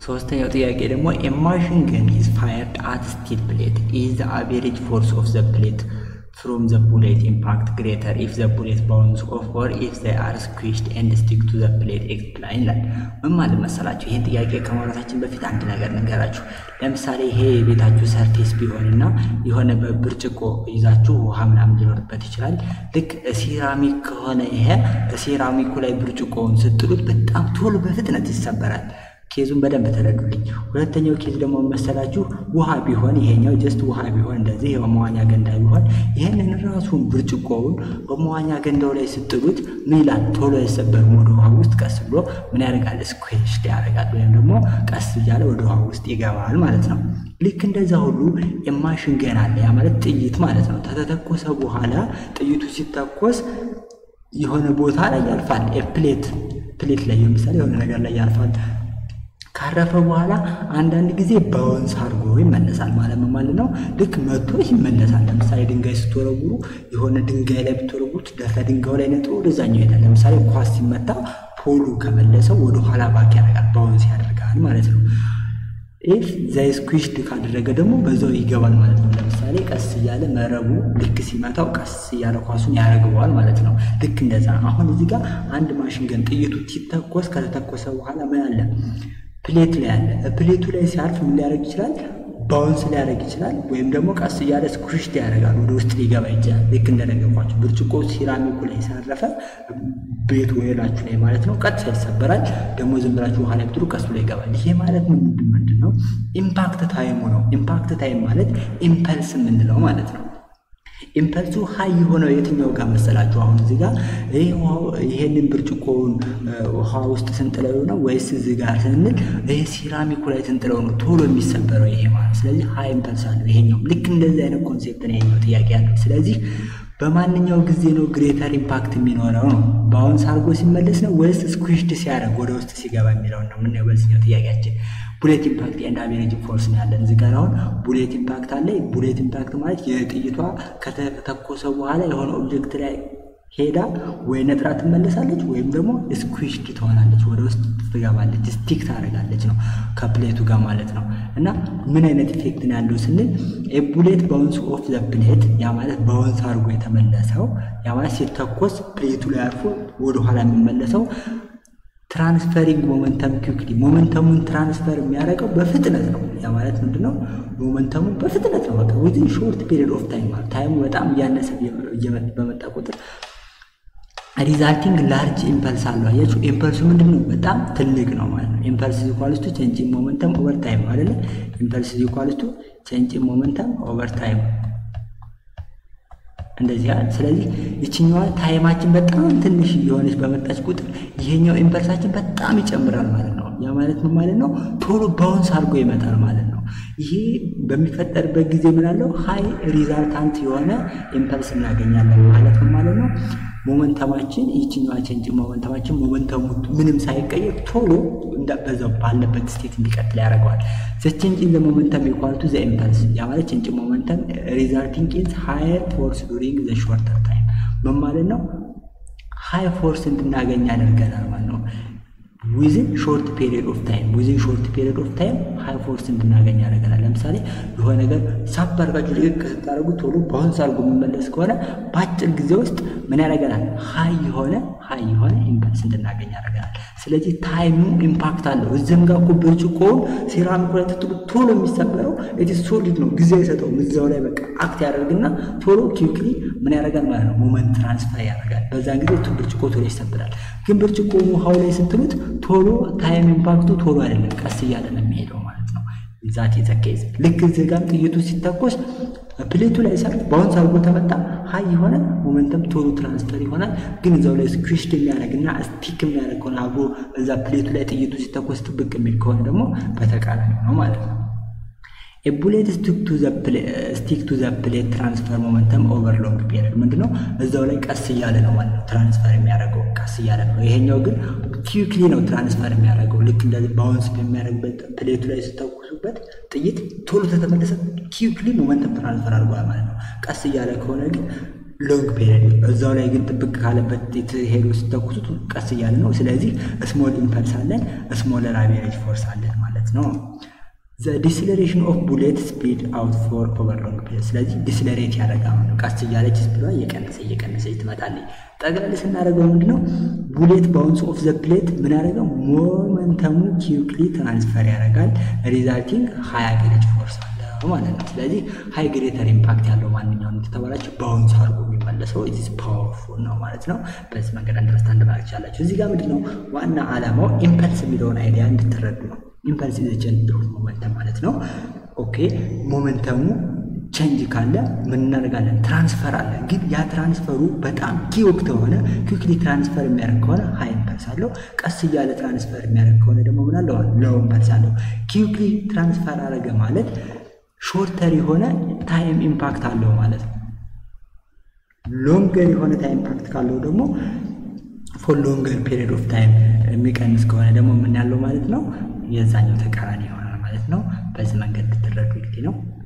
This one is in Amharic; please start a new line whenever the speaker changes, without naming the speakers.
ሶስተኛው ጥያቄ ደግሞ ኤማሽን ገን ኢዝ ፋየርድ አት ስቲል ፕሌት ኢዝ ዘ አቬሬጅ ፎርስ ኦፍ ዘ ፕሌት ፍሮም ዘ ቡሌት ኢምፓክት ግሬተር ኢፍ ዘ ቡሌት ባውንስ ኦፍ ኦር ኢፍ ዘ አር ስኩዊሽድ ኤንድ ስቲክ ቱ ዘ ፕሌት ኤክስፕላይን ይላል። ምን ማለት መሰላችሁ? ይህን ጥያቄ ከማውራታችን በፊት አንድ ነገር ንገራችሁ። ለምሳሌ ይሄ የቤታችሁ ሰርፌስ ቢሆንና የሆነ በብርጭቆ ይዛችሁ ውሃ ምናምን ሊኖርበት ይችላል። ልክ ሴራሚክ ከሆነ ይሄ ሴራሚኩ ላይ ብርጭቆውን ስትሉት በጣም ቶሎ በፍጥነት ይሰበራል። ኬዙን በደንብ ተረዱልኝ። ሁለተኛው ኬዝ ደግሞ መሰላችሁ ውሃ ቢሆን ይሄኛው ጀስት ውሃ ቢሆን እንደዚህ በመዋኛ ገንዳ ቢሆን ይህንን ራሱን ብርጭቆውን በመዋኛ ገንዳው ላይ ስጥሉት ምን ይላል? ቶሎ አይሰበርም። ወደ ውሃ ውስጥ ቀስ ብሎ ምን ያደርጋል? ስኩዌሽድ ያደርጋል፣ ወይም ደግሞ ቀስ እያለ ወደ ውሃ ውስጥ ይገባል ማለት ነው። ልክ እንደዛ ሁሉ የማሽን ገን አለ። ያ ማለት ጥይት ማለት ነው። ከተተኮሰ በኋላ ጥይቱ ሲተኮስ የሆነ ቦታ ላይ ያልፋል። ፕሌት ፕሌት ላይ ለምሳሌ የሆነ ነገር ላይ ያልፋል። ካረፈ በኋላ አንዳንድ ጊዜ ባውንስ አድርጎ ይመለሳል። ማለት ምን ማለት ነው? ልክ መቶ ይመለሳል። ለምሳሌ ድንጋይ ስትወረውሩ የሆነ ድንጋይ ላይ ብትወረውሩት ከድንጋዩ ላይ ነጥሮ ወደዛኛው ይሄዳል። ለምሳሌ ኳስ ሲመታ ፖሉ ከመለሰው ወደ ኋላ ባክ ያደርጋል፣ ባውንስ ያደርጋል ማለት ነው። ኢፍ ዘይ ስኩዊሽድ ካደረገ ደግሞ በዛው ይገባል ማለት ነው። ለምሳሌ ቀስ እያለ መረቡ ልክ ሲመታው ቀስ እያለ ኳሱን ያደርገዋል ማለት ነው። ልክ እንደዛ አሁን እዚህ ጋር አንድ ማሽን ገን ጥይቱ ሲተኮስ ከተተኮሰ በኋላ ምን አለ ፕሌት ላይ አለ። ፕሌቱ ላይ ሲያርፍ ምን ሊያደርግ ይችላል? ባውንስ ሊያደርግ ይችላል። ወይም ደግሞ ቀስ እያለ ስኩሽድ ያደርጋል፣ ወደ ውስጥ ሊገባ ይችላል። ልክ እንደነገርኳቸው ብርጭቆ ሴራሚኩ ላይ ሳረፈ ቤቱ ወይላችሁ ላይ ማለት ነው ቀጥታ ይሰበራል። ደግሞ ዝም ብላችሁ ውሃ ላይ ብትሉ ቀስ ብሎ ይገባል። ይሄ ማለት ምንድን ነው? ኢምፓክት ታይሙ ነው። ኢምፓክት ታይም ማለት ኢምፐልስ የምንለው ማለት ነው። ኢምፐልሱ ሀይ የሆነው የትኛው ጋር መሰላችሁ? አሁን እዚህ ጋር ይሄንን ብርጭቆውን ውሃ ውስጥ ስንጥለው ነው ወይስ እዚህ ጋር ስንል ይሄ ሴራሚኩ ላይ ስንጥለው ነው ቶሎ የሚሰበረው ይሄ ማለት። ስለዚህ ሀይ ኢምፐልስ አለው ይሄኛው። ልክ እንደዚህ አይነት ኮንሴፕት ነው ይሄኛው ጥያቄ ያለው። ስለዚህ በማንኛው ጊዜ ነው ግሬተር ኢምፓክት የሚኖረው ነው? ባውንስ አድርጎ ሲመለስ ነው ወይስ ስኩዊሽድ ሲያደርግ ወደ ውስጥ ሲገባ የሚለውን ነው የምናየው በዚህኛው ጥያቄያችን። ቡሌት ኢምፓክት ኤንድ አቬሬጅ ፎርስ ነው ያለን እዚህ ጋር። አሁን ቡሌት ኢምፓክት አለ። ቡሌት ኢምፓክት ማለት የጥይቷ ከተተኮሰ በኋላ የሆነ ኦብጀክት ላይ ሄዳ ወይ ነጥራ ትመለሳለች ወይም ደግሞ ስኩዊሽድ ትሆናለች፣ ወደ ውስጥ ትገባለች፣ ስቲክ ታደርጋለች ነው ከፕሌቱ ጋር ማለት ነው። እና ምን አይነት ኢፌክት ነው ያለው ስንል የቡሌት ባውንስ ኦፍ ዘ ፕሌት፣ ያ ማለት ባውንስ አድርጎ የተመለሰው ያ ማለት ሲተኮስ ፕሌቱ ላይ አርፎ ወደኋላ የሚመለሰው ትራንስፈሪንግ ሞመንተም ኩክሊ ሞመንተሙን ትራንስፈር የሚያደርገው በፍጥነት ነው። ያ ማለት ምንድነው? ሞመንተሙ በፍጥነት ነው። በቃ ዊዝን ሾርት ፔሪድ ኦፍ ታይም ማለት ታይሙ በጣም እያነሰ በመጣ ቁጥር ሪዛልቲንግ ላርጅ ኢምፐልስ አለው። አያችሁ ኢምፐልሱ ምንድን ነው? በጣም ትልቅ ነው ማለት ነው። ኢምፐልስ ኢኳልስ ቱ ቼንጅ ኢን ሞመንተም ኦቨር ታይም አይደለ? ኢምፐልስ ኢኳልስ ቱ ቼንጅ ኢን ሞመንተም ኦቨር ታይም እንደዚህ ያለ። ስለዚህ ይችኛዋ ታይማችን በጣም ትንሽ የሆነች በመጣች ቁጥር ይሄኛው ኢምፐልሳችን በጣም ይጨምራል ማለት ነው። ያ ማለት ምን ማለት ነው? ቶሎ ባውንስ አድርጎ ይመጣል ማለት ነው። ይሄ በሚፈጠርበት ጊዜ ምን አለው? ሀይ ሪዛልታንት የሆነ ኢምፐልስ እናገኛለን ማለት ነው ማለት ነው። ሞመንተማችን ይችኛዋ ቼንጅ ሞመንተማችን ሞመንተሙ ምንም ሳይቀየር ቶሎ በዛው ባለበት ስቴት እንዲቀጥል ያደርገዋል። ዘ ቼንጅ ኢን ዘ ሞመንተም ኢኳል ቱ ዘ ኢምፐልስ ያ ማለት ቼንጅ ሞመንተም ሪዛልቲንግ ኢን ሃየር ፎርስ ዱሪንግ ዘ ሾርተር ታይም ምን ማለት ነው? ሃይ ፎርስ እንድናገኝ ያደርገናል ማለት ነው። ዊዝን ሾርት ፔሪድ ኦፍ ታይም ዊዝን ሾርት ፔሪድ ኦፍ ታይም ሃይ ፎርስ እንድናገኝ ያደርገናል። ለምሳሌ የሆነ ነገር ሳብ አድርጋችሁ ልቅቅ ስታደርጉ ቶሎ ባውንስ አድርጎ የሚመለስ ከሆነ በአጭር ጊዜ ውስጥ ምን ያደርገናል? ሀይ የሆነ ሀይ የሆነ ኢምፐልስ እንድናገኝ ያደርገናል። ስለዚህ ታይሙ ኢምፓክት አለው። እዚህም ጋር እኮ ብርጭቆውን ሴራሚኩ ላይ ትጥሉ ቶሎ የሚሰበረው ኢት ሶሊድ ነው፣ ጊዜ አይሰጠውም። እዚያው ላይ በቃ አክት ያደርግና ቶሎ ኪክሊ ምን ያደርጋል ማለት ነው ሞመንት ትራንስፈር ያደርጋል። በዛን ጊዜ ብርጭቆ ቶሎ ይሰበራል። ግን ብርጭቆ ውሃው ላይ ስትሉት ቶሎ ታይም ኢምፓክቱ ቶሎ አይደለም፣ ቀስ እያለ ነው የሚሄደው ማለት ነው። ዛት የተከይዘ ልክ እዚህ ጋር ጥይቱ ሲተኮስ ፕሌቱ ላይ ሰርፍ ባውንስ አድርጎ ተመጣ ሀይ የሆነ ሞመንተም ቶሎ ትራንስፈር ይሆናል። ግን እዛው ላይ ስኩዊሽድ የሚያደርግና ስቲክ የሚያደርግ ከሆነ አብሮ እዛ ፕሌቱ ላይ ጥይቱ ሲተኮስ ጥብቅ የሚል ከሆነ ደግሞ በተቃራኒ ነው ማለት ነው። የቡሌት ስቲክ ቱ ዘ ፕሌት ትራንስፈር ሞመንተም ኦቨር ሎንግ ፔሪድ ምንድነው? እዛው ላይ ቀስ እያለ ነው ማለት ነው ትራንስፈር የሚያደርገው ቀስ እያለ ነው። ይሄኛው ግን ኪክሊ ነው ትራንስፈር የሚያደርገው ልክ እንደዚህ ባውንስ በሚያደርግበት ፕሌቱ ላይ ስተኩሱበት ጥይት ቶሎ ተተመለሰ ኪክሊ ሞመንተም ትራንስፈር አድርጓል ማለት ነው። ቀስ እያለ ከሆነ ግን ሎንግ ፔሪድ እዛው ላይ ግን ጥብቅ ካለበት ሄዶ ስተኩሱት ቀስ እያለ ነው። ስለዚህ ስሞል ኢምፐልስ አለን፣ ስሞለር አቬሬጅ ፎርስ አለን ማለት ነው። ዘ ዲስለሬሽን ኦፍ ቡሌት ስፒድ አውት ፎር ኦቨር ሎንግ ፔሪድ። ስለዚህ ዲስለሬት ያደርጋል ነው። ቀስ እያለች ስፒዷ እየቀነሰ እየቀነሰች ትመጣለች። ጠቅላላ ስናደርገው ምንድነው ቡሌት ባውንስ ኦፍ ዘ ፕሌት ምን ያደርገው ሞመንተሙ ኪውክሊ ትራንስፈር ያደርጋል ሪዛልቲንግ ሀይ አቬሬጅ ፎርስ አለው ማለት ነው። ስለዚህ ሀይ ግሬተር ኢምፓክት ያለው ማንኛውም የተባላቸው ባውንስ አድርጎ የሚመለሰው ኢትስ ፓወርፉል ነው ማለት ነው። በዚህ መንገድ አንደርስታንድ ማድረግ ቻላችሁ። እዚህ ጋር ምንድነው ዋና ዓላማው ኢምፐልስ የሚለውን አይዲያ እንድትረዱ ነው። ኢምፐልስ ኢዝ ቼንጅ ኦፍ ሞመንተም ማለት ነው። ኦኬ ሞመንተሙ ቼንጅ ካለ ምን እናደርጋለን? ትራንስፈር አለ። ግን ያ ትራንስፈሩ በጣም ኪውክ ከሆነ ኩክሊ ትራንስፈር የሚያደርግ ከሆነ ሀይ ኢምፐልስ አለው። ቀስ እያለ ትራንስፈር የሚያደርግ ከሆነ ደግሞ ምን አለው? ሎው ኢምፐልስ አለው። ኪውክሊ ትራንስፈር አደረገ ማለት ሾርተር የሆነ ታይም ኢምፓክት አለው ማለት ነው። ሎንገር የሆነ ታይም ኢምፓክት ካለው ደግሞ ፎር ሎንገር ፔሪድ ኦፍ ታይም የሚቀንስ ከሆነ ደግሞ ምን ያለው ማለት ነው የዛኛው ተቃራኒ ይሆናል ማለት ነው። በዚህ መንገድ እንድትረዱ እንግዲህ ነው።